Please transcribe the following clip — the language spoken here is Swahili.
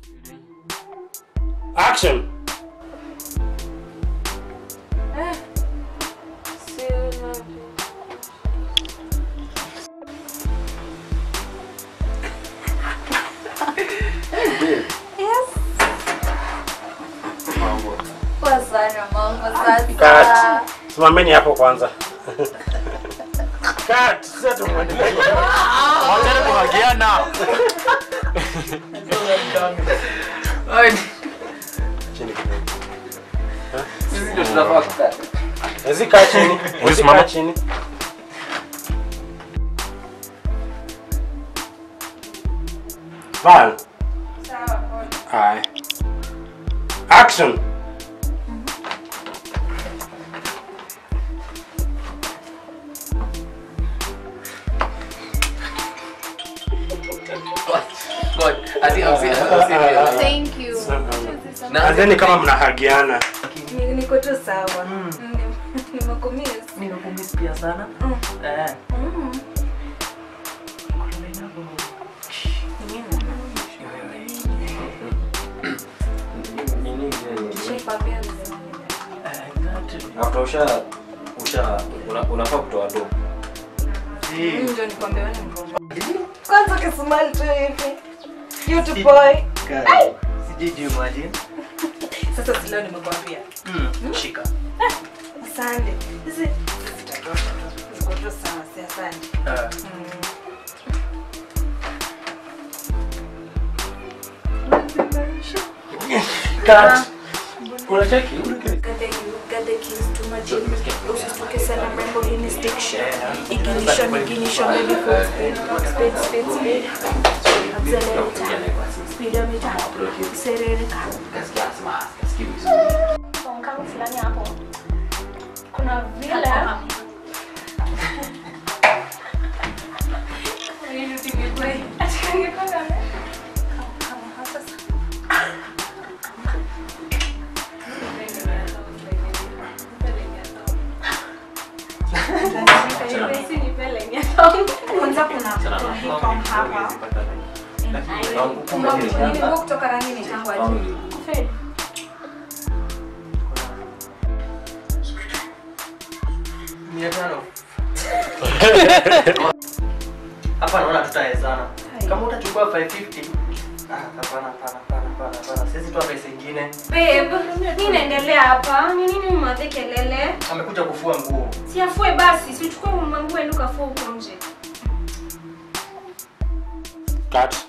Action. Poa sana mambo sasa. Cut. Simameni hapo kwanza. Cut. Sasa tumuendelee. Wachana kuhagiana. Chini kidogo. Sisi ndio tunafaa kukaa. Ezi kaa chini. Ezi simama. kaa chini. Val. Aye. Action. God, ati hausi- hausi- Thank you. Na- Anzeni kama mnahagiana. Ni- Niko tu sawa. Ni- Nimekumiss. Nimekumiss pia sana. Mm. Eh. Mm. Nishakwambia mzee. After usha usha una- unafaa kutoa do. Mm, Ndio nikwambia wewe ni mrembo. Kwanza kismile tu hivi. Cute boy. Sijui imagine. Sasa si leo nimekwambia. Mm. Shika. Asante. Hizi zitatosha tu. Ziko tu sawa, si asante. Eh. Cut. Unacheki? Got the keys to my jeep. Usisituke sana mrembo, hii ni stiction. Ignition, ignition, baby, full speed. Speed, speed, speed. Accelerator. Speedometer. Serereka. kama fulani hapo kuna vile Kwanza kuna uniform hapa. Nguo kutoka rangi ni tangu aje. Mia tano. Hapa naona tutawezana. Kama utachukua 550. Ah, hapana, hapana, hapana, hapana, hapana. Siwezi toa pesa ingine. Babe, nini inaendelea hapa? Ni nini umadhe kelele? Amekuja kufua nguo. Siafue basi, si uchukue manguo ende ukafua huko nje. Cut.